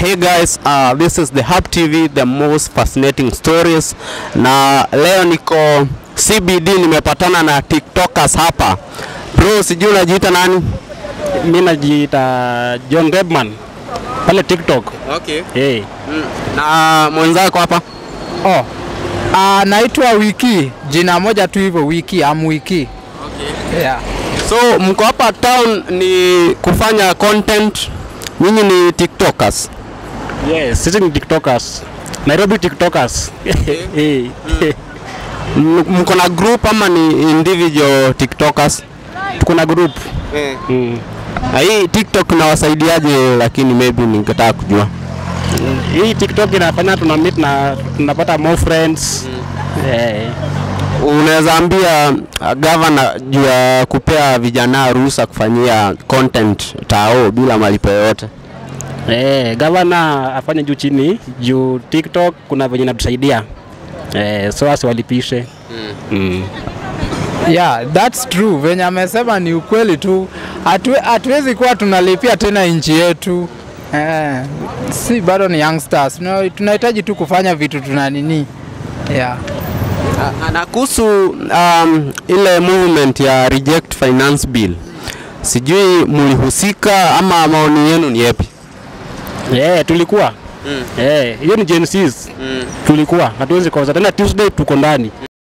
hey guys, uh, this is the Hub TV, the most fascinating stories. Na leo niko CBD, nimepatana na TikTokers hapa. Bro, sijui unajiita nani? mi najiita John Redman pale TikTok. Okay. Hey. Na mwenzako hapa? Oh. Uh, naitwa Wiki, jina moja tu hivyo Wiki, am Wiki. Okay. Yeah. So mko hapa town ni kufanya content, nyinyi ni TikTokers? Yes, sisi ni TikTokers. Nairobi TikTokers. hey. M- Mko na group ama ni individual TikTokers? Tuko na group. Mm. Na hii TikTok inawasaidiaje? Lakini maybe ningetaka kujua. Hii TikTok inafanya tuna meet na tunapata more friends. Eh. Unaweza ambia uh, governor juu ya kupea vijana ruhusa kufanyia content tao bila malipo yoyote. Eh, gavana afanye juu chini juu TikTok kuna venye inatusaidia. Eh, so asiwalipishe. Mm. Yeah, that's true. Venye amesema ni ukweli tu. Hatue- Hatuwezi kuwa tunalipia tena nchi yetu. Eh, si bado ni youngsters. No, tunahitaji tu kufanya vitu tuna nini. Yeah. Na- Na kuhusu um, ile movement ya reject finance bill, sijui mulihusika ama maoni yenu ni yapi? Eh, tulikuwa. Eh, hiyo ni Gen Zs. Tulikuwa. Hatuwezi kosa. Tena Tuesday tuko ndani.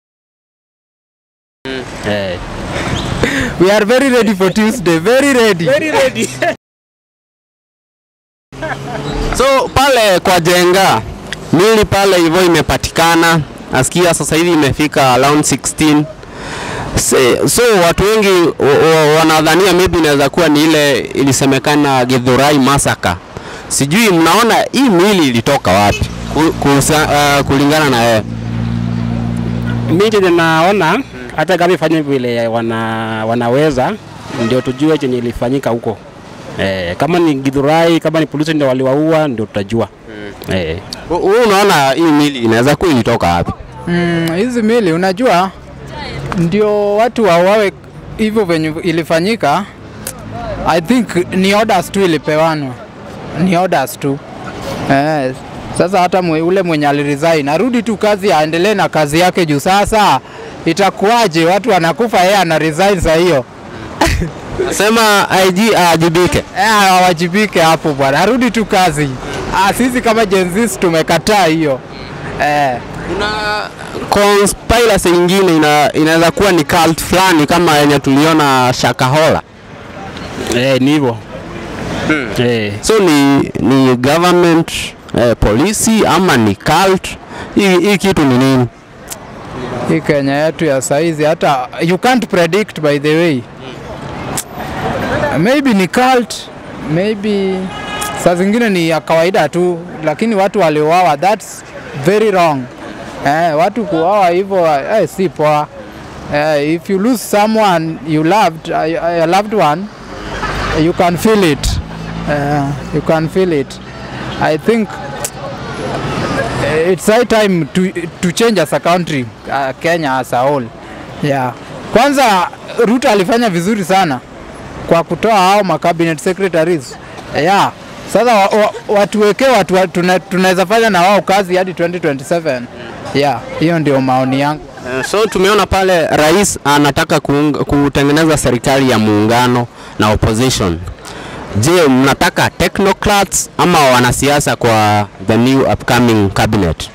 Eh. We are very ready for Tuesday. Very ready. Very ready. So pale kwa Jenga mili pale hivyo imepatikana, nasikia sasa hivi imefika around 16 Se, so watu wengi wa- wa- wanadhania maybe inaweza kuwa ni ile ilisemekana Githurai massacre. Sijui mnaona hii mili ilitoka wapi ku, kusa, uh, kulingana na wewe? Mimi chenye naona hata kama ifanye vile wana, wanaweza ndio tujue chenye ilifanyika huko. Eh, kama ni Githurai, kama ni polisi ndio waliwaua ndio tutajua. Eh. Wewe unaona hii mili inaweza kuwa ilitoka wapi? Mm, hizi mili unajua ndio watu wauawe hivyo venye ilifanyika. I think ni orders tu ilipewanwa, ni orders tu eh. Sasa hata mwe, ule mwenye aliresign arudi tu kazi, aendelee na kazi yake juu sasa itakuwaje? Watu wanakufa, yeye ana resign saa hiyo Nasema IG aajibike. Eh, awajibike hapo bwana, arudi tu kazi. Ah, sisi kama Gen Z tumekataa hiyo eh. Kuna conspiracy nyingine ina, inaweza kuwa ni cult fulani kama yenye tuliona Shakahola. Eh, ni hivyo. Eh. So ni, ni government eh, polisi ama ni cult? Hii, hii kitu ni nini? hii Kenya yetu ya saizi hata you can't predict by the way maybe ni cult maybe saa zingine ni ya kawaida tu lakini watu waliowawa that's very wrong eh, watu kuwawa hivyo eh, si poa eh, if you lose someone you loved uh, a loved one you can feel it uh, you can feel it i think it's high time to, to change as a country uh, Kenya as a whole yeah. Kwanza Ruto alifanya vizuri sana kwa kutoa hao ma cabinet secretaries yeah. Sasa wa, wa, watuwekee watu wa- tuna- tunaweza fanya na wao kazi hadi 2027 yeah, hiyo ndio maoni yangu. Eh, So tumeona pale rais anataka kuunga, kutengeneza serikali ya muungano na opposition. Je, mnataka technocrats ama wanasiasa kwa the new upcoming cabinet?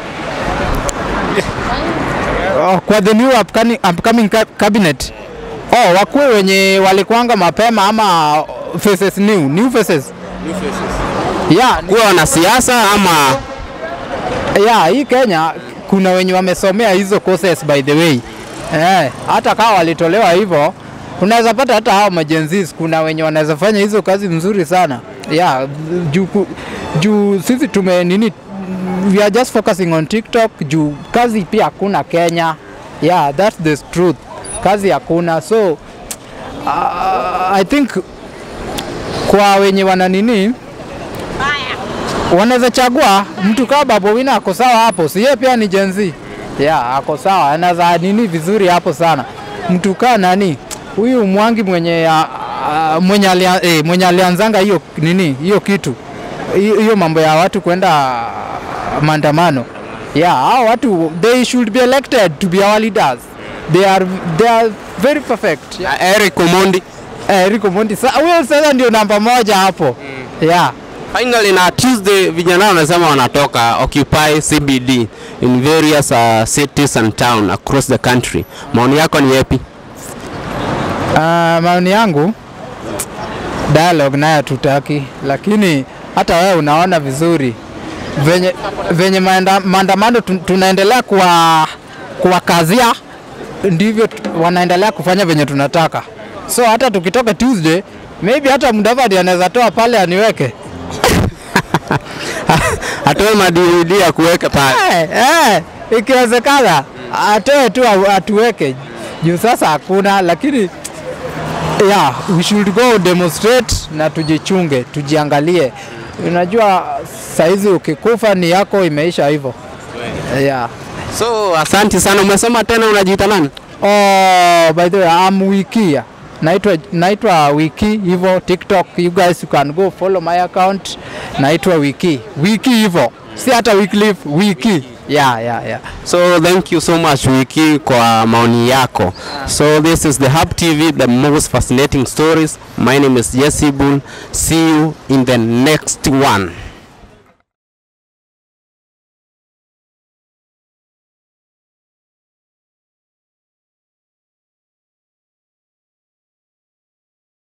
Oh, kwa the new upcoming, upcoming ca- cabinet oh, wakuwe wenye walikuanga mapema ama faces new, new faces yeah, Kuwa wanasiasa ama yeah, hii Kenya kuna wenye wamesomea hizo courses by the way. Eh, hata kama walitolewa hivyo unaweza pata hata hao majenzis, kuna wenye wanaweza fanya hizo kazi mzuri sana yeah, juu, ku- juu sisi tume nini, we are just focusing on TikTok juu kazi pia hakuna Kenya. Yeah, that's the truth, kazi hakuna so uh, I think kwa wenye wana nini wanaweza chagua mtu kama Babu Wina ako sawa hapo, si yeye pia ni Gen Z? Yeah, ako sawa, anaweza nini vizuri hapo sana. Mtu kaa nani huyu Mwangi mwenye uh, uh, mwenye, alia, eh, mwenye alianzanga hiyo nini hiyo kitu hi- hiyo mambo ya watu kwenda maandamano yeah, hao watu they should be elected to be our leaders they are, they are very perfect yeah. Uh, Eric Omondi. eh, Rico Mondi sa huyo sasa ndio namba moja hapo yeah. Finally na Tuesday vijana wanasema wanatoka Occupy CBD in various uh, cities and town across the country. Maoni yako ni yapi? Uh, maoni yangu dialogue naye hatutaki, lakini hata wewe unaona vizuri venye, venye maenda- maandamano tu- tunaendelea kuwa kuwakazia, ndivyo tu- wanaendelea kufanya venye tunataka. So hata tukitoka Tuesday, maybe hata Mudavadi anaweza toa pale aniweke Atoe madvd ya kuweka pale. Eh, eh, ikiwezekana atoe tu au- atuweke juu sasa hakuna, lakini yeah, we should go demonstrate na tujichunge, tujiangalie. Unajua saizi ukikufa ni yako imeisha hivyo. Yeah. So asante sana. Umesema tena unajiita nani? Oh, by the way, I'm Wiki. Naitwa naitwa Wiki hivyo TikTok. You guys you can go follow my account. Naitwa Wiki. Wiki hivyo. Si hata Wycliffe, Wiki. Yeah, yeah, yeah. So thank you so much Wiki kwa maoni yako. So this is the Hub TV, the most fascinating stories. My name is Jesse Bull. See you in the next one.